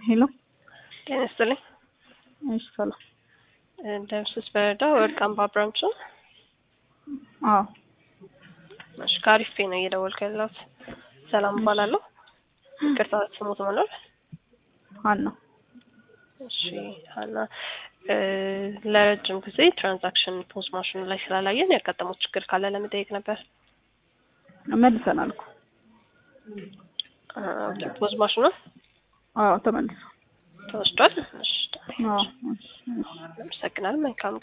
ሄሎ ጤና ይስጥልኝ። እሺ ሰላም። ደምስስ በረዳ ወርቅ አምባ ብራንች ነው። አዎ እሺ ከአሪፍ ፔ ነው እየደወልኩ ያለሁት። ሰላም እባላለሁ። ይቅርታ ስሙት መኖር ሀና እሺ ሀና ለረጅም ጊዜ ትራንዛክሽን ፖዝ ማሽኑ ላይ ስላላየን ያጋጠሙት ችግር ካለ ለመጠየቅ ነበር። መልሰናል እኮ ፖዝ ማሽኑ አዎ ተመልሶ ተወስዷል። እሺ አዎ እሺ እሺ አመሰግናለሁ። መልካም